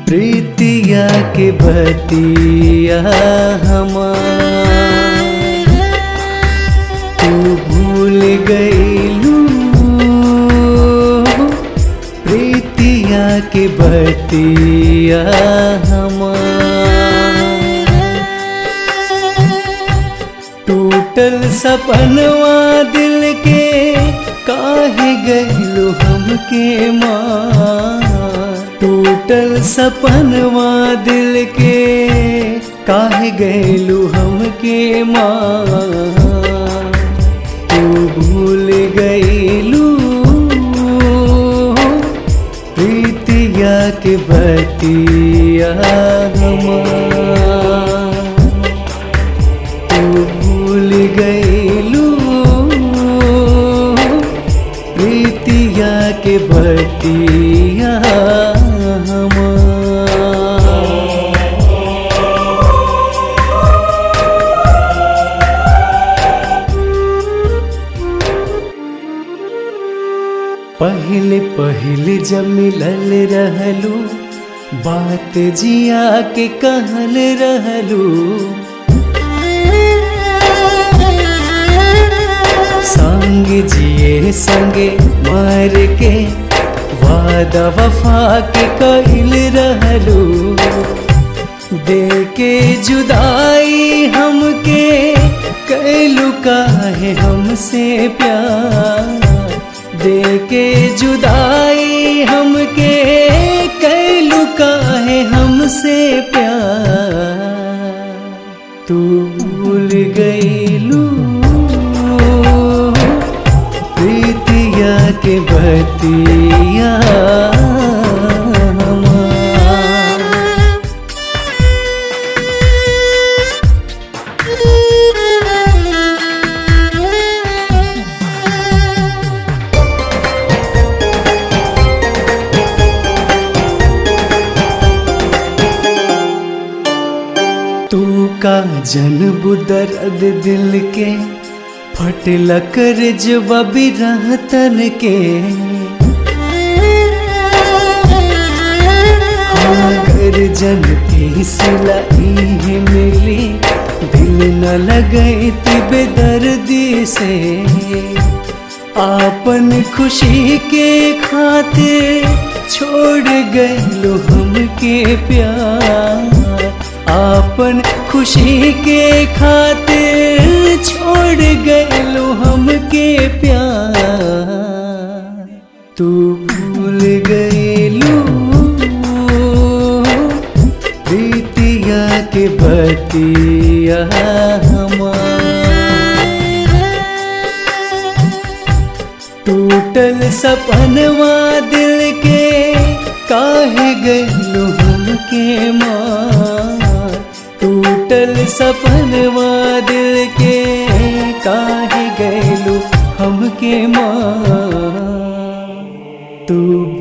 प्रीतिया के बतिया हमार तू भूल गईलू प्रीतिया के बतिया हमार टूटल सपनवा दिल के काहे गईलू हमके मार टूटल सपनवा दिल के काहे गईलू हमके मार तू भूल गईलू प्रीतिया के बतिया हमार तू भूल गईलू प्रीतिया के बतिया हमार पहले पहले जब मिलल रहलू बात जिया के कहल रहलू संग जिए संगे मार के वादा वफा के कहल रहलू दे के जुदाई हमके कैलू काहे हमसे प्यार दे के जुदाई हमके कैलू काहे हमसे प्यार तू भूल गईलू प्रीतिया के बतिया हमार तू का जनब दर्द दिल के फटल कर जवाबी रहतन के अगर जनती सिलाई है मिली दिल न लगई बेदर्दी से आपन खुशी के खातिर छोड़ गए हमके प्यार आपन खुशी के खातिर छोड़ गए हमके प्यार तू भूल गईलू प्रीतिया के बतिया हमार टूटल सपनवा दिल के काहे गईलू हमके मार टूटल सपनवा दिल के काहे गईलू हमके मार तू